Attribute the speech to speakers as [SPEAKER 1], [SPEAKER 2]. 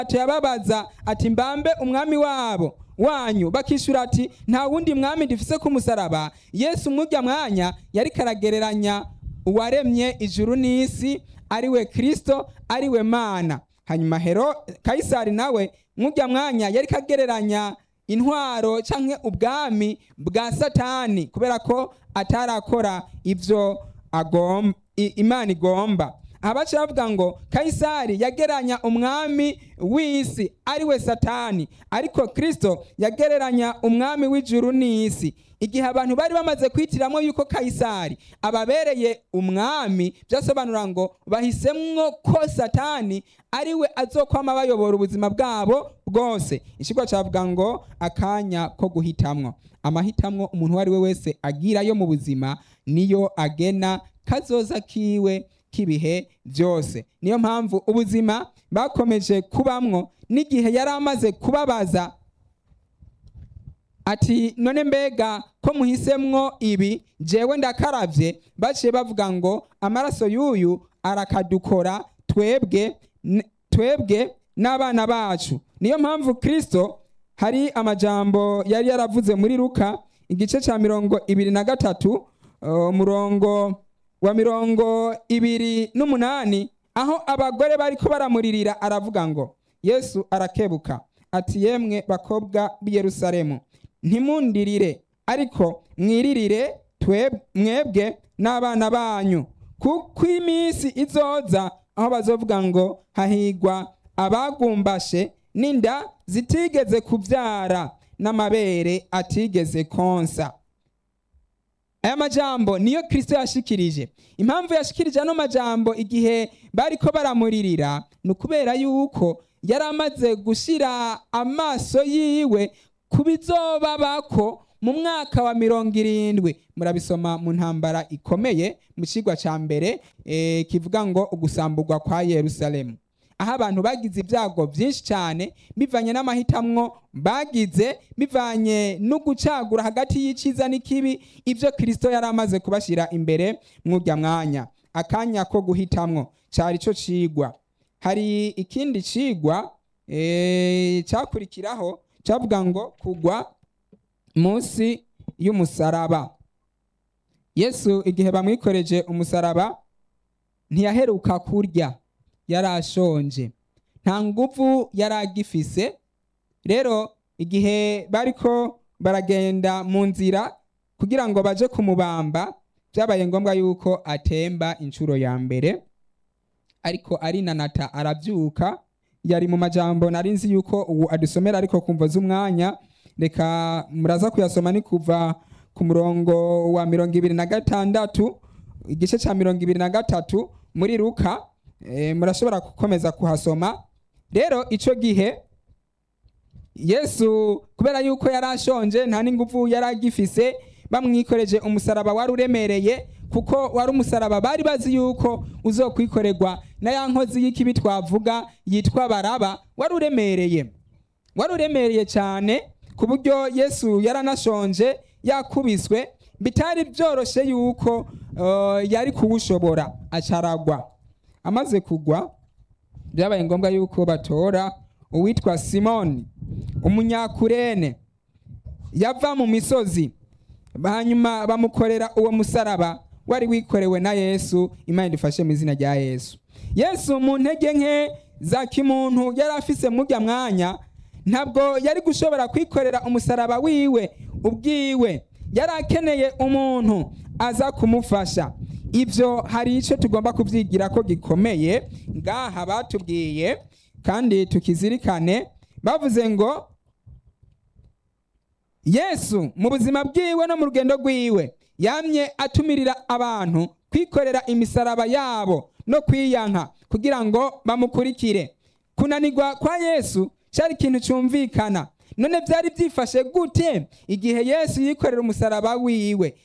[SPEAKER 1] pilato yababaza ati mbambe umwami wabo wanyu bakishura ati nta wundi mwami dufise ku musaraba yesu mwurya mwanya yari karagereranya uwaremye ijuru n'isi ariwe kristo ariwe mana hanyuma hero kayisari nawe mwurya mwanya yari kagereranya intwaro canke ubwami bwa satani kubera ko atarakora ivyo agomba imana igomba aha baca bavuga ngo kayisari yageranya umwami w'isi ariwe satani ariko kristo yagereranya umwami w'ijuru n'isi igihe abantu bari bamaze kwitiramo yuko kayisari ababereye umwami byasobanura ngo bahisemwo ko satani ariwe azokwama bayobora ubuzima bwabo bwose ikigo cyavuga ngo akanya ko guhitamwo amahitamwo umuntu uwo ari we wese agira yo mu buzima niyo agena kazoza kiwe k'ibihe byose niyo mpamvu ubuzima bakomeje kubamwo n'igihe yari amaze kubabaza ati none mbega ko muhisemwo ibi jewe ndakaravye baciye bavuga ngo amaraso y'uyu arakadukora twebwe twebwe n'abana bacu niyo mpamvu kristo hari amajambo yari yaravuze muri luka igice cya mirongo ibiri na gatatu umurongo wa mirongo ibiri n'umunani aho abagore bariko baramuririra aravuga ngo yesu arakebuka ati yemwe bakobwa b'i yerusalemu ntimundirire ariko mwiririre mwebwe n'abana banyu kuko iminsi izoza aho bazovuga ngo hahigwa abagumbashe n'inda zitigeze kubyara n'amabere atigeze konsa aya majambo niyo kirisito yashikirije impamvu yashikirije ano majambo igihe bariko baramuririra ni ukubera yuko yari amaze gushyira amaso yiwe ku bizobabako mu mwaka wa mirongo irindwi murabisoma mu ntambara ikomeye mu kigwa cya mbere kivuga ngo ugusamburwa kwa yerusalemu aho abantu bagize ibyago byinshi cyane bivanye n'amahitamwo bagize bivanye no gucagura hagati y'icyiza n'ikibi ibyo kirisito yari amaze kubashyira imbere mw'ujya mwanya akanya ko guhitamwo cyari cyo cigwa hari ikindi cigwa cyakurikiraho cyavuga ngo kugwa munsi y'umusaraba yesu igihe bamwikoreje umusaraba ntiyaheruka kurya yari ashonje nta nguvu yari agifise rero igihe bariko baragenda mu nzira kugira ngo baje kumubamba byabaye ngombwa yuko atemba inshuro ya mbere ariko arinanata arabyuka yari mu majambo nari nzi yuko ubu adusomera ariko kumva z'umwanya reka muraza kuyasoma ni kuva ku murongo wa mirongo ibiri na gatandatu igice cya mirongo ibiri na gatatu muri ruka murashobora gukomeza kuhasoma rero icyo gihe yesu kubera yuko yari ashonje nta n'ingufu yari agifise bamwikoreje umusaraba wari uremereye kuko wari umusaraba bari bazi yuko uzokwikorerwa na ya nkozi y'ikibi twavuga yitwa baraba wari uremereye wari uremereye cyane ku buryo yesu yaranashonje yakubiswe bitari byoroshye yuko yari kuwushobora acaragwa amaze kugwa byabaye ngombwa yuko batora uwitwa simoni umunyakurene yava mu misozi hanyuma bamukorera uwo musaraba wari wikorewe na yesu imana idufashe mu izina rya yesu yesu mu ntege nke za kimuntu yari afise mujya mwanya ntabwo yari gushobora kwikorera umusaraba wiwe ubwiwe yari akeneye umuntu aza kumufasha ibyo hari icyo tugomba kubyigira ko gikomeye ngaha batubwiye kandi tukizirikane bavuze ngo yesu mu buzima bwiwe no mu rugendo rwiwe yamye atumirira abantu kwikorera imisaraba yabo no kwiyanka kugira ngo bamukurikire kunanirwa kwa yesu cyari ikintu cyumvikana none byari byifashe gute igihe yesu yikorera umusaraba wiwe